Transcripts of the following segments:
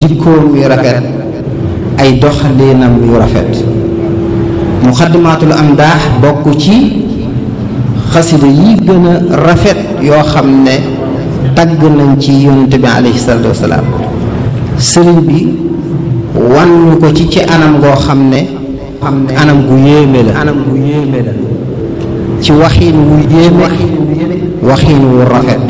jikkoom yu rafet ay doxalinam yu rafet muxaddamaatul am daax bokk ci xasida yi gën a rafet yoo xam ne tagg nañ ci yonent bi alayhi salaatu wasalaam sëriñ bi wan ñu ko ci ci anam goo xam ne anam gu yéeme la anam gu yéeme la ci waxiin wu yéeme waxiin wu rafet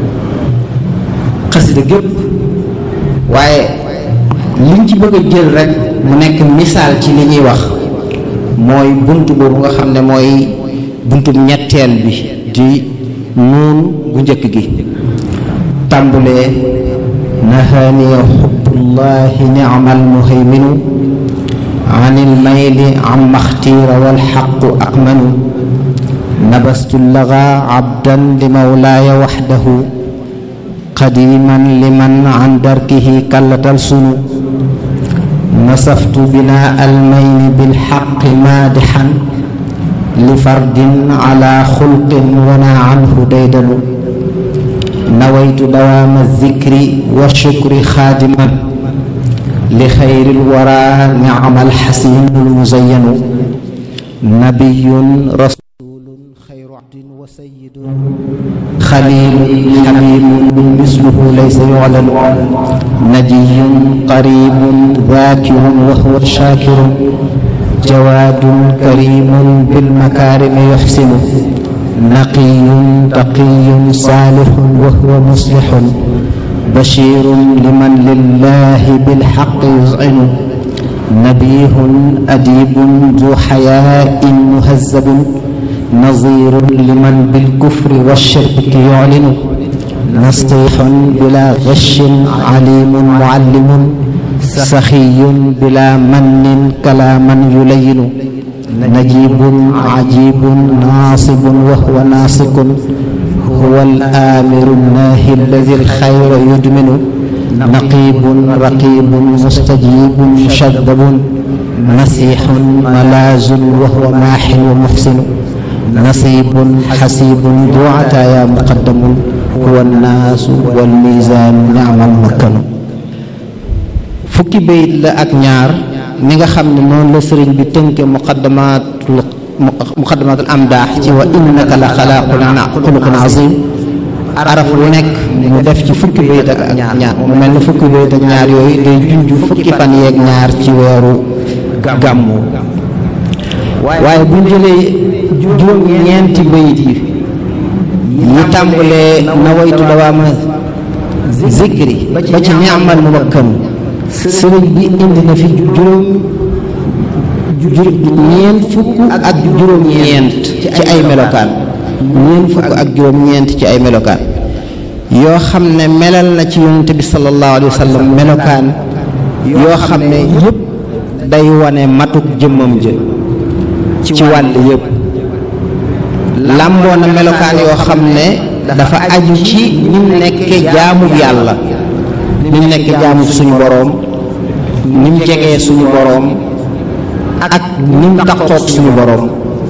xasida gépp waaye liñ ci bëgg a jël rek mu nekk misaal ci li ñuy wax mooy bunt boobu nga xam ne mooy buntub ñetteel bi di nuun gu njëkk gi tàmbulee nahaaniya xubbullahi ni'mal muhayminu an ilmayli amma xtiira walxaqu aqmanu nabastu laga abdan li mawlaaya waxdahu qadiman liman an darkihi kallatal sunu nasaftu binaa almayni bilxaqi maadixan li fardin ala xulqin wana anhu daydanu nawaytu dawaama zikri wa shukri xaadiman li xayri lwara nicma alxasinu almuzayanu nabiyun rasulun xayru abdin wa sayidun xalilun xabibun misluhu laysa yuclanu najiyun qaribun dhaakirun wa huwa shaakirun jawaadun karimun bilmakaarimi yuxsinu naqiyun taqiyun saalixun wa huwa muslixun bashirun liman lillahi bilxaqi yuzcinu nabihun adibun du xayaain muhazabun nazirun liman bilkufri walshirki yuclinu nasixun bila gashin calimun mucallimun saxiyun bila mannin kalaaman yulayinu najibun cajibun naasibun wa huwa naasikun huwa alaamiru naahi alladi alxayra yudminu naqibun raqibun mustajibun mushadabun nasixun malaazun wa huwa maaxin wa muxsinu nasibun xasibun du ataaya muqaddamun huwa annaasu walmiizaanu nicma almakkanu fukki bayit la ak ñaar ni nga xam ne noonu la sëriñ bi tënke muqaddamatul muqaddamatul amdaax ci wa innaka la xalaaqun xuluqun azim araf lu nekk mu def ci fukki bayit ak ñaar mu mel ne fukki bayit ak ñaar yooyu day junj fukki fan yeeg ñaar ci weeru gàmmu waaye bu jëlee juróom ñeenti bayit yi yi tàmbalee nawaytu dawaama zikri ba ci ni'mal muwakkanu sëriñ bi indi na fi juróom ñeent fukk ak juróom ñeent ci ay melokaan ñeent fukk ak juróom ñeent ci ay melokaan yoo xam ne melal na ci yonent bi sallallahu alayhi wa sallam melokaan yoo xam ne yëpp day wane matuk jëmmam jë ci wàll yëpp làmboo na melokaan yoo xam ne dafa aju ci ni mu nekke jaamu yàlla ni mu nekk jaamu suñu boroom ni mu jegee suñu boroom ak ni mu taxoog suñu boroom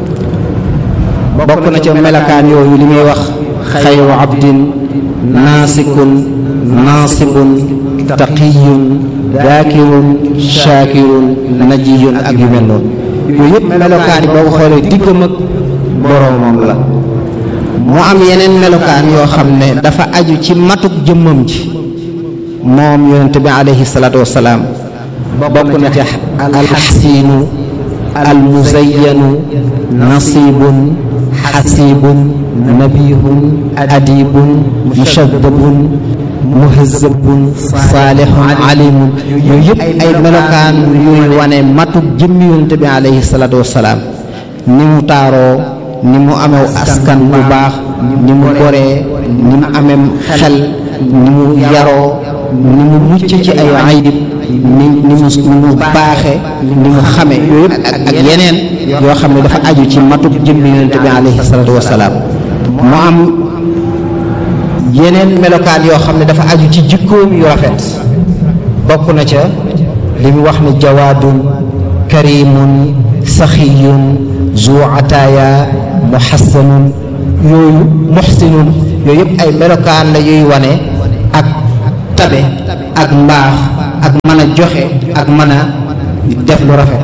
bokk na ca melokaan yooyu li muy wax xayru abdin naasikun naasibun taqiyun daakirun shaakirun najiyun ak yu mel noonu yooyu yëpp melokaan yi boo ko xoolee diggam ak boroomam la mu am yeneen melokaan yoo xam ne dafa aju ci matuk jëmmam ji moom yonent bi alayhi salaatu wasalaam bokk na ci alxasiinu almuzayanu nasibun xasibun nabihun adibun mushadabun muhazabun saalihun alimun yooyu yëpp ay melokaan yuy wane matuk jëmmi yonent bi alayhi salaatu wasalaam ni mu taaroo ni mu amew askan bu baax ni mu goree ni mu amem xel ni mu yaroo ni mu mucc ci ay aydib ni ni mu ni mu baaxe ni mu xame yooyu yëpp ak ak yeneen yoo xam ne dafa aju ci matuk jëmmi yonent bi alayhi salaatu wasalaam mu am yeneen melokaan yoo xam ne dafa aju ci jikkoom yu rafet bokk na ca li mu wax ne jawaadun karimun saxiyun zu ataaya muxassanun yooyu muxsinun yooyu yëpp ay melokaan la yuy wane ak tabe ak mbaax ak mën a joxe ak mën a def lu rafet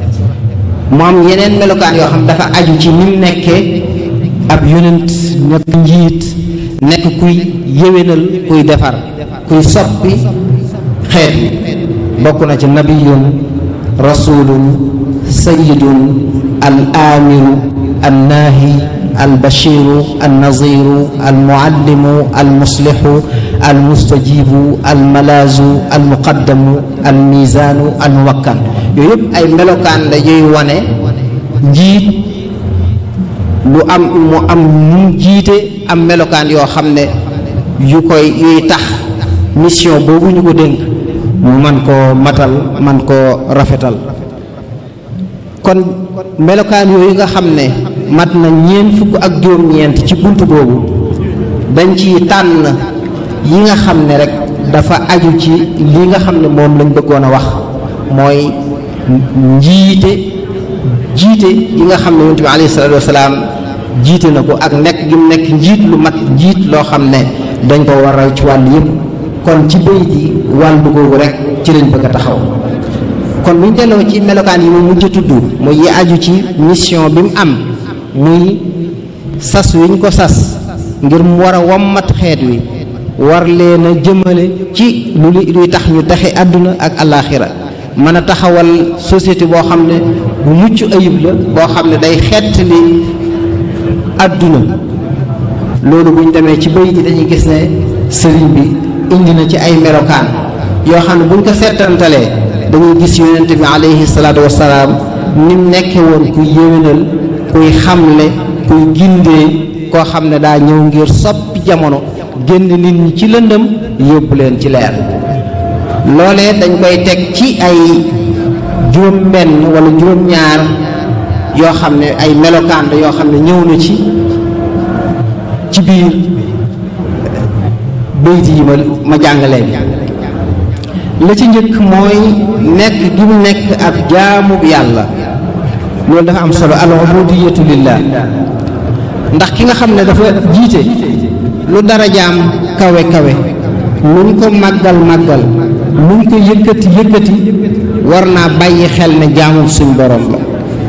mu am yeneen melokaan yoo xam dafa aju ci ni mu nekkee ab yonent nekk njiit nekk kuy yéwénal kuy defar kuy soppi xeet bokk na ci nabiyun rasulun sayidun al amiru al naahi al bashiru al naziru al muallimu al muslihu al mustajibu al malaazu al muqaddamu al mizaanu al muwakkan yooyu yëpp ay melokaan la yuy wane njiit lu am mu am mu jiite am melokaan yoo xam ne yu koy yuy tax mission boobu ñu ko dénk mu man koo matal man koo rafetal kon melokaan yooyu nga xam ne mat na ñeent fukk ak juróom-ñeent ci bunt boobu dañ ci tànn yi nga xam ne rek dafa aju ci li nga xam ne moom lañ bëggoon a wax mooy njiite jiite yi nga xam ne yonent bi alayhi salaatu wasalaam jiite na ko ak nekk gi mu nekk njiit lu mat njiit loo xam ne dañ ko war a ci wàll yëpp kon ci béy ji wàllu googu rek ci lañ bëgg a taxaw kon bu ñu delloo ci melokaan yi mu mujj a tudd muy yi aju ci mission bi mu am muy sas wi ñu ko sas ngir mu war a wommat xeet wi war leen a jëmale ci lu luy tax ñu taxe àdduna ak alaaxira mën a taxawal société boo xam ne bu mucc ayib la boo xam ne day xettali àdduna loolu bu ñu demee ci bëy ji dañuy gis ne sëriñ bi indi na ci ay melokaan yoo xam ne buñ ko seetantalee dañuy gis yonente bi alayhi salaatu wasalaam ni mu nekke woon kuy yéwénal kuy xamle kuy gindee koo xam ne daa ñëw ngir soppi jamono génn nit ñi ci lëndëm yóbbu leen ci leer loolee dañ koy teg ci ay juróom benn wala juróom ñaar yoo xam ne ay melokaan la yoo xam ne ñëw na ci ci biir bayt yi ma ma jàngalee la ci njëkk mooy nekk gi mu nekk ab jaamu yàlla loolu dafa am solo al ubudiyatu lillah ndax ki nga xam ne dafa jiite lu dara jaam kawe kawe luñ ko màggal màggal luñ ko yëkkati yëkkati war naa bàyyi xel ne jaamu suñ borom la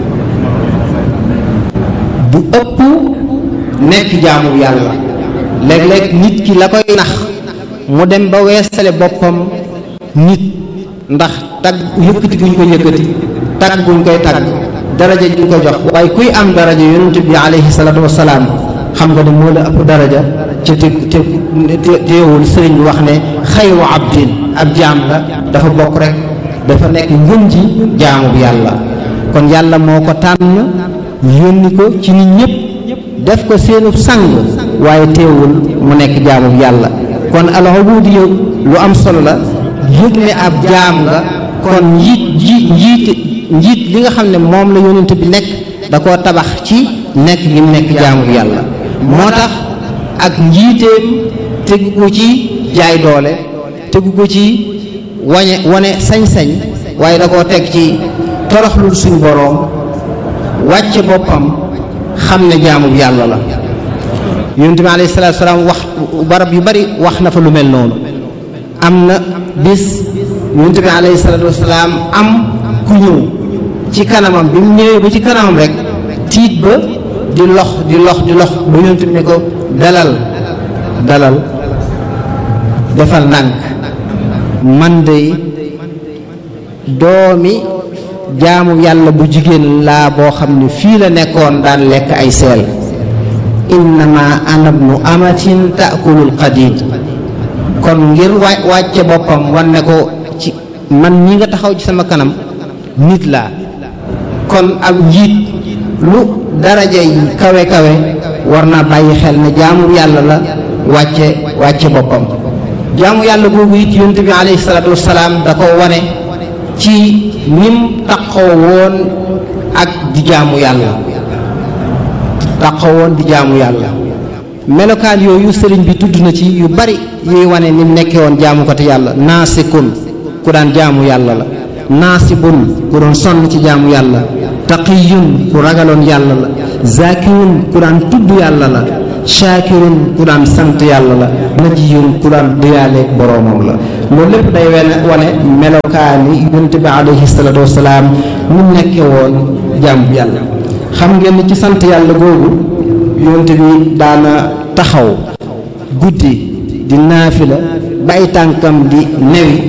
bu ëpp nekk jaamu yàlla léeg-léeg nit ki la koy nax mu dem ba weesale boppam nit ndax tag yëkkati guñ ko yëkkati tagg guñ koy tagg daraja juñ ko jox waaye kuy am daraja yonent bi alayhi salaatu wasalaam xam nga ne moo la ëpp daraja ca te te teewul sëriñ bi wax ne xayru abdin ab jaam la dafa bokk rek dafa nekk ngën ji jaamu bi yàlla kon yàlla moo ko tànn yónni ko ci nit ñëpp def ko seenu sang waaye teewul mu nekk jaamu bi yàlla kon al ubudiyya lu am solo la yëg ne ab jaam nga kon njiit ji njiit njiit li nga xam ne moom la yonent bi nekk da koo tabax ci nekk gi mu nekk jaamu bi yàlla moo tax ak njiiteem tegu ko ci jaay doole tegu ko ci wañe wane sañ-sañ waaye da koo teg ci toroxlul suñ boroom wàcce boppam xam ne jaamu bi yàlla la yonent bi alayhi salaatu salaam wax barab yu bari wax na fa lu mel noonu am na bis yonent bi alayhi salaatu wasalaam am ku ñëw ci kanamam bi mu ñëwee ba ci kanamam rek tiit ba di lox di lox di lox ba yonent bi ne ko dalal dalal defal ndànk man de doomi jaamu yàlla bu jigéen laa boo xam ne fii la nekkoon daan lekk ay seel innama ana ibnu amatin taakulul qadid kon ngir wa wàcce boppam wan ne ko ci man ñi nga taxaw ci sama kanam nit laa kon ab njiit lu daraja yi kawe kawe war naa bàyyi xel ne jaamu yàlla la wàcce wàcce boppam jaamu yàlla googu it yonent bi alayhi salaatu wasalaam da ko wane ci nim taqoo woon ak di jaamu yàlla taqoo woon di jaamu yàlla melokaan yooyu sëriñ bi tudd na ci yu bari yuy wane ni mu nekkee woon jaamu ko te yàlla naasikun ku daan jaamu yàlla la naasibun ku doon sonn ci jaamu yàlla taqiyun ku ragaloon yàlla la zakiyun ku daan tudd yàlla la shaakirun ku daan sant yàlla la najiyun ku daan diyaaleeg boroomam la loolu lépp day wane wane melokaani yonent bi alayhi salaatu wasalaam mu nekke woon jàmm yàlla xam ngeen ni ci sant yàlla googu yonent bi daana taxaw guddi di naafila ba ay tànkam di newi